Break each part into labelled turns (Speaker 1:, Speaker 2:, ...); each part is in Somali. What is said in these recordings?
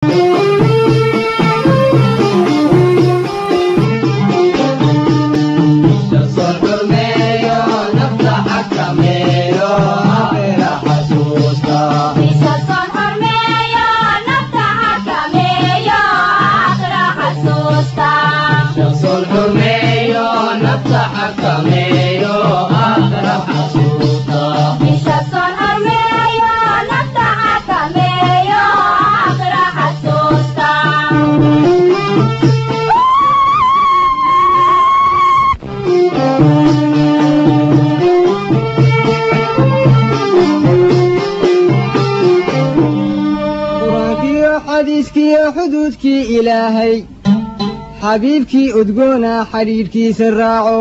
Speaker 1: qur-aankiyo xadiiskiyo xuduudkii ilaahay xabiibkii udgoona xidhiidhkiisa raaco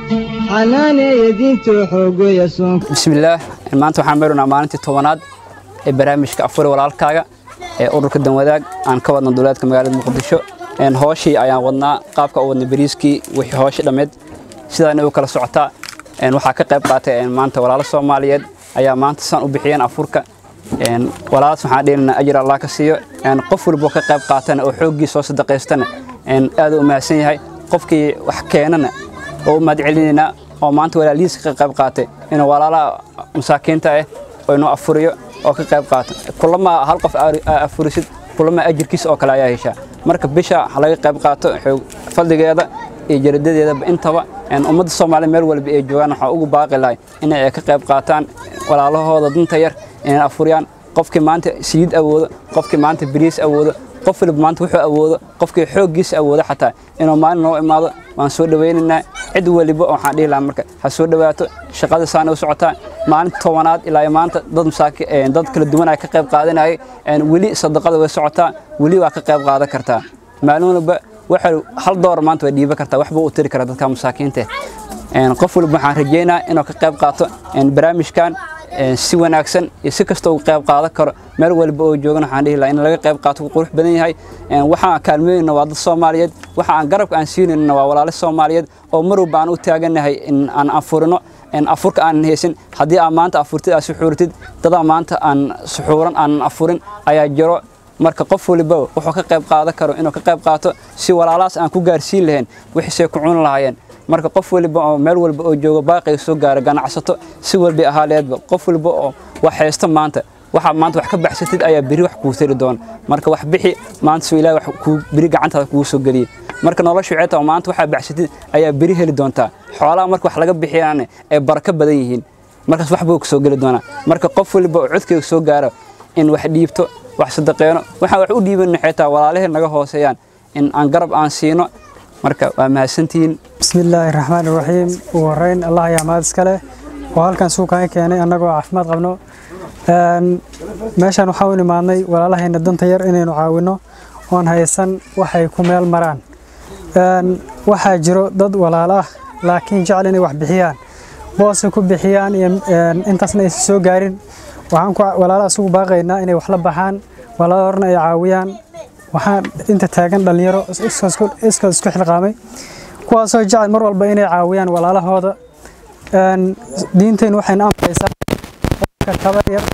Speaker 1: xanaaneeya diintoo xoogoya soonka
Speaker 2: bismillaah maanta waxaan meerunaa maalintii tobanaad ee barnaamijka afuri walaalkaaga ee ururka danwadaag aan ka wadna duleedka magaalada muqdisho Een, hooshii ayaan wadnaa qaabka u wadna bariiskii wixii hooshi dhammeed sidaana u kala socotaa Een, waxaa ka qayb qaatay een, maanta walaalo soomaaliyeed ayaa maanta san u bixiyeen afurka Een, walaalaas waxaan dhehnaynaa ajir allah ka siiyo Een, qof walboo ka qayb qaatana oo xooggii soo sadaqaystana een, aad u mahadsan yahay qofkii wax keenana oo u mahad celinaynaa oo maanta walaalihiis ka qayb qaatay inuu walaalaha masaakiinta ah oo inuu afuriyo oo ka qayb qaato kulama hal qof aa- aa afurisid kulama ajirkiisa oo kale ayaa heshaa marka bisha ha laga qayb qaato xoog fadligeeda iyo jaradadeedaba intaba een, ummadda soomaaliya meel walba ay joogaan waxaa ugu baaqi lahay inay ka qayb qaataan walaalahooda dinta yar inay afuriyaan qofkii maanta siyid awoodo qofkii maanta bariis awoodo qof waliba maanta wuxuu awoodo qofkii xooggiisa awoodo xataa inuu maalin noo imaado waan soo dhawaynaynaa cid waliba waxaan dhihi lahaa marka ha soo dhawaato shaqada saana u socotaa maalinta tobanaad ilaa iyo maanta dad masaaki een, dad kala duwan ay ka qayb qaadanayay een, weli sadaqada way socotaa weli waa ka qayb qaadan kartaa maalin walba waxa hal door maanta way dhiiban kartaa waxba u tiri kara dadka masaakiinta ah. Een, qof walba waxaan rajeynaa inuu ka qayb qaato een, barnaamijkan een, si wanaagsan iyo si kasta uga qayb qaadan karo meel walba oo joogan waxaan dhihi lahaa in laga qayb qaato wuu qurux badan yahay Een, waxaan kaalmeynayna waa dad soomaaliyeed waxa aan garabka aan siinayna waa walaalo soomaaliyeed oo mar walba aan u taaganahay in aan afurino een, afurka aan haysan haddii aan maanta afurtid aad suxuurtid dadaa maanta aan suxuuran aan afurin ayaa jiro marka qof waliba wuxuu ka qayb qaadan karo inuu ka qayb qaato si walaalahaas aan ku gaarsiin lahayn wixiisay ku cuni lahaayeen marka qof waliba oo meel walba oo joogo baaqiga soo gaara ganacsato si walba ahaaleedba qof waliba oo wax haysto maanta waxa maanta wax ka baxsatid ayaa beri wax kuu tari doona marka wax bixi maanta soo ilaahay wax kuu beri gacantaada kugu soo geliye marka nolosha waxay tahay maanta waxaa baxsatid ayaa beri heli doontaa xoolaha marka wax laga bixiyaan ay barako badan yihiin markaas wax buu soo geli doonaa marka qof waliba oo codkeyga soo gaaro in wax dhiibto wax sadaqeeno waxaan wax u dhiibanna xitaa walaalaheen naga hooseeyaan in aan garab aan siino marka waa mahadsantihiin
Speaker 3: بسم الله الرحمن الرحيم وهرين الله يا ماد اسكله وهالكان suuqan keenay anagoo caafimaad qabno een meeshan waxa uu imaanay walaalahayna danta yar inaynu caawino oon haysan waxay ku meel maraan een waxa jiro dad walaalo ah laakiin jecel inay wax bixiyaan boos ku bixiyaan iyo een intaasna ay soo gaarin waxaan ku walaalaha isugu baaqaynaa inay wax la baxaan walaalo horna ay caawiyaan waxaan inta taagan dhalinyaro iska isku xilqaamay kuwaasoo jecel mar walba inay caawiyaan walaalahooda een diinteenu waxayna amraysaa qofka tabar yar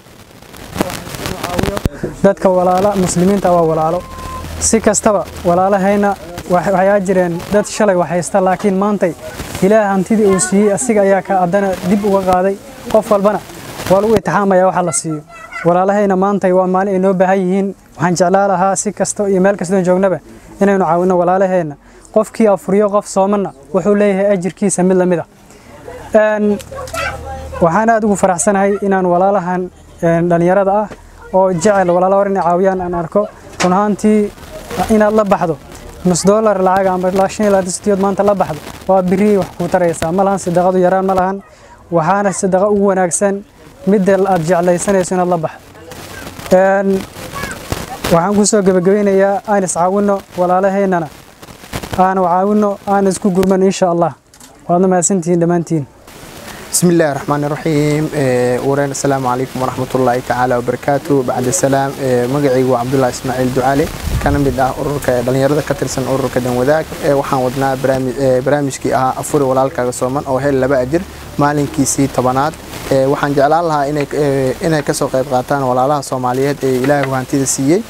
Speaker 3: inuu caawiyo dadka walaala muslimiinta waa walaalo si kastaba walaalahayna wax- waxaa jireen dad shalay wax haysta laakiin maantay ilaah hantidii uu siiyey asiga ayaa ka haddana dib uga qaaday qof walbana waa lagu itixaamaya waxa la siiyo walaalahayna maantay waa maalin ay noo baahan yihiin waxaan jeclaa lahaa si kasta iyo meel kastoo joognaba inaynu caawino walaalaheenna qofkii afuriyo qof soomana wuxuu leeyahay ajirkiisa mid lamid ah Een, waxaan aad ugu faraxsanahay inaan walaalahan een, dhalinyarada ah oo jecel walaala hor inay caawiyaan aan arko run ahaantii inaad la baxdo nus dollar lacag ama ilaa shan iyo labaatan sentiyood maanta la baxdo waa biri wax kuu taraysaa ma lahan sadaqadu yaraan ma lahan waxaana sadaqa ugu wanaagsan midda aad jeclaysanayso inaad la baxdo Een, waxaan kusoo gebagabeynayaa aan iscaawino walaalaheennana aan caawino aan isku gurman insha allah waadna mahadsantihiin dhammaantiin
Speaker 4: بسم الله الرحمن الرحيم ورين السلام عليكم ورحمة الله تعالى وبركاته بعد السلام مقعي وعبد الله إسماعيل دعالي كان مد ah ururka dhalinyarada ka tirsan ururka danwadaag waxaan wadnaa barnaamijkii ahaa afuri walaalkaaga sooman oo hel laba ajir maalinkiisii tobanaad waxaan jeclaan lahaa inay inay kasoo qayb qaataan walaalaha soomaaliyeed ee ilaahay hantida siiyey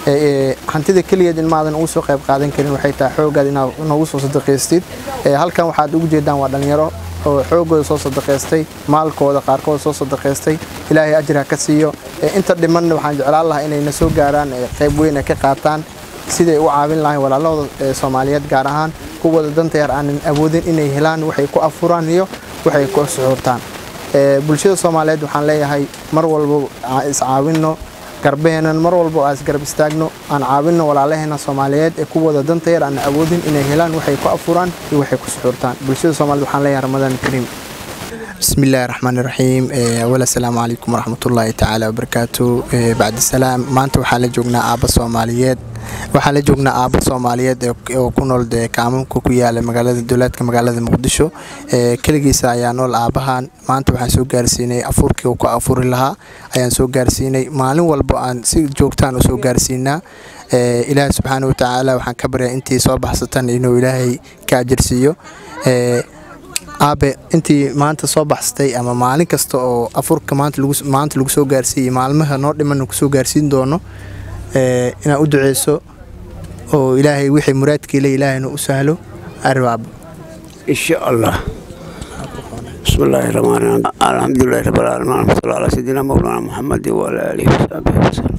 Speaker 4: hantida keligeed in maadan ugu soo qayb qaadan karin waxay tahay xooggaad inaad noogu soo sadaqaystid halkan waxaad ugu jeedaan waa dhallinyaro oo xoogooda soo sadaqaystay maalkooda qaarkood soo sadaqaystay ilaahay ajir ha ka siiyo inta dhimanna waxaan jeclaan lahaa inayna soo gaaraan qayb weyn ay ka qaataan siday u caawin lahayn walaalahooda soomaaliyeed gaar ahaan kuwooda danta yar aanan awoodin inay helaan waxay ku afuraan iyo waxay ku suxuurtaan bulshada soomaaliyeed waxaan leeyahay mar walba aan iscaawinno garbeheenan mar walba aan isgarab istaagno aan caawinno walaalaheena soomaaliyeed ee kuwooda danta yar aan awoodin inay helaan waxay ku afuraan iyo waxay ku suxuurtaan bulshada soomaaliyeed waxaan leeyahay ramadaan kariim بسم الله الرحمن الرحيم أولا السلام عليكم ورحمة الله تعالى وبركاته بعد السلام ما أنتم حالة جوجنا أبا صوماليات waxaa la joognaa aabo soomaaliyeed oo ku nool dee kaamamka ku yaala magaalada dowlaadka magaalada muqdisho keligiisa ayaa nool aabahan maanta waxaan soo gaarsiinay afurkii uu ku afuri lahaa ayaan soo gaarsiinay maalin walba aan si joogtaan u soo gaarsiinaa ilaahay subxaana watacaala waxaan ka baryaa intii soo baxsatan inuu ilaahay ka ajirsiiyo aabe intii maanta soo baxsatay ama maalin kasta oo afurka maanta lagu soo gaarsiiyey maalmaha noo dhiman kusoo gaarsiin doono inaad u duceyso oo ilaahay wixii muraadkiile ilaahayna u sahlo arbaabo
Speaker 5: insha allah بسم الله الرحمن الرحيم الحمد لله رب العالمين اللهم صل على سيدنا مولانا محمد وعلى اله وصحبه وسلم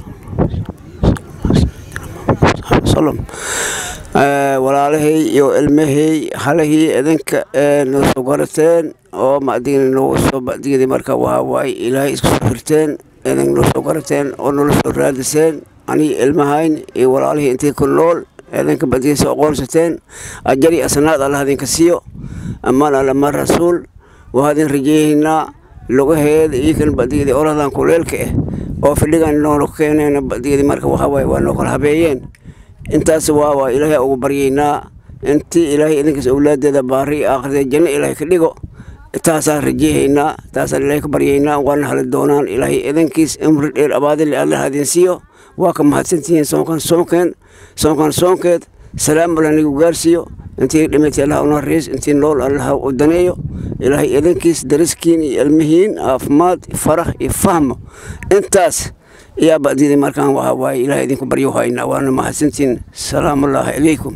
Speaker 5: وسلم walaalahey iyo ilmahey halahii idinka noo soo garateen oo macdigina noogu soo bacdigeedii marka waa waay ilaahay isku soo xirteen idin noo soo garateen oo noola soo raadiseen anii ilmahayn iyo walaalihii intii ku nool idinka bacdigiisa aqoonsateen ajari asnaad allah idinka siiyo ammaan allama rasuul waa idin rajeeyaynaa lugaheeda iyo kan bacdigeedii oradan kuleelka ah oo fidhigan noola keeneen bacdigeedii marka waxaa waaye waa noo kala habeeyeen intaas waa waa ilaahay ugu baryaynaa intii ilaahay idinkaas awlaadeeda baari aakhirada janno ilaahay ka dhigo taasaan rajeehaynaa taasaan ilaahay ka baryaynaa waana hali doonaan ilaahay idinkiis imri dheer abaadile allah idin siiyo waa ka mahadsantihiin soonkan soonkeen soonkan soonkeed salaam alla nigu gaarsiiyo intii dhimatay allah una riis intii nool allah u daneeyo ilaahay idinkiis dariskiin iyo ilmihiin caafimaad farax iyo fahmo intaas يا بعدين مركان وهاي إلى إذنكم بريو هاينا وأنا ما حسنتين سلام الله عليكم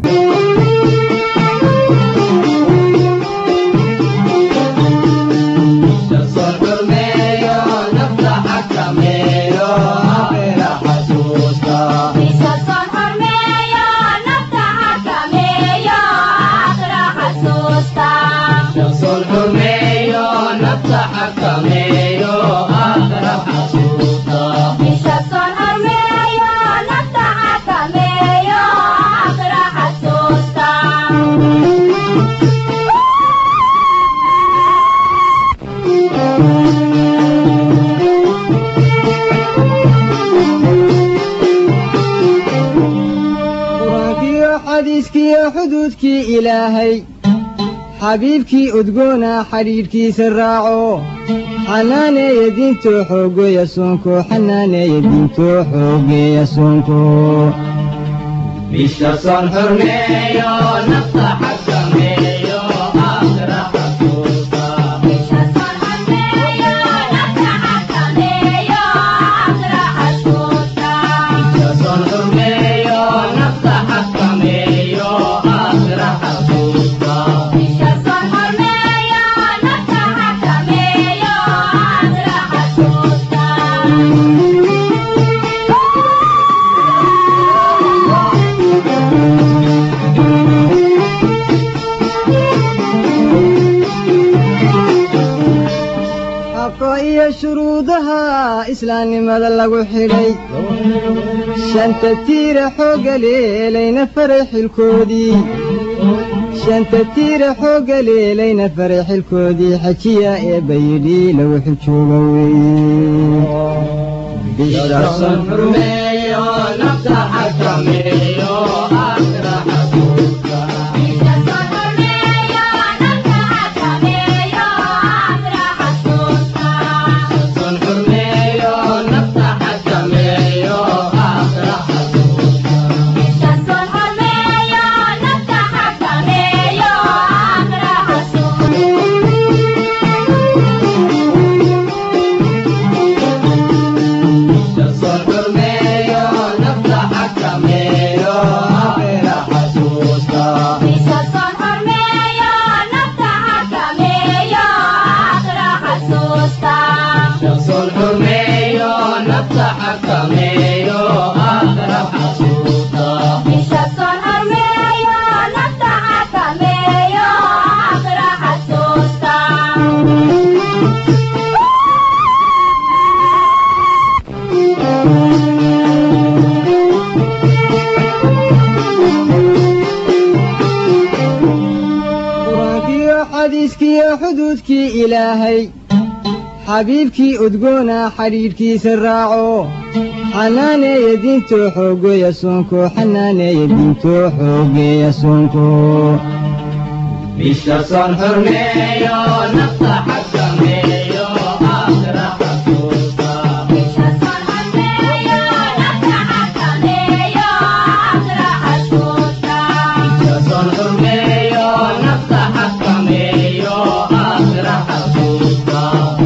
Speaker 1: xadiiskiiyo xuduudkii ilaahay xabiibkii udgoona xidhiidhkiisa raaco xanaaneeya diintoo xoogeeya soonko xanaaneeya diintoo xoogeeya soonko bisha soon xurmeeyo nafta xakameeyo aakhira xasuusta bisha soon xurmeeyo nafta xakameeyo aakhira xasuusta xaqa iyo shuruudaha islaamnimada lagu xidhay shanta tiira xoogga leelayna faray xilkoodii shanta tiira xoogga leelayna faray xilkoodii xajiya ee bayidhi lagu xujooga weeye bisha son xurmeeyo nafta xakameeyo aakhira xasuusta son xurmeeyo nafta xakameeyo aakhira xasuusta son xurmeeyo nafta xakameeyo xuduudkii ilaahay xabiibkii udgoona xidhiidhkiisa raaco xanaaneeya diintoo xoogeeya soonko xanaaneeya diintoo xoogeeya soonko bisha soon xurmeeyo nafta xakameeyo aakhira xasuusta bisha soon xurmeeyo nafta xakameeyo aakhira xasuusta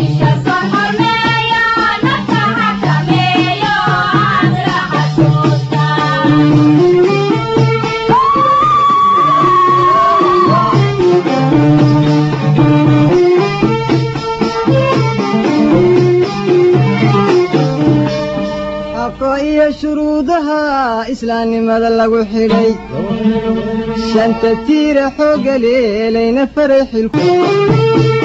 Speaker 1: xaqa iyo shuruudaha islaamnimada lagu xidhay shanta tiira xooga leelayna faray xilku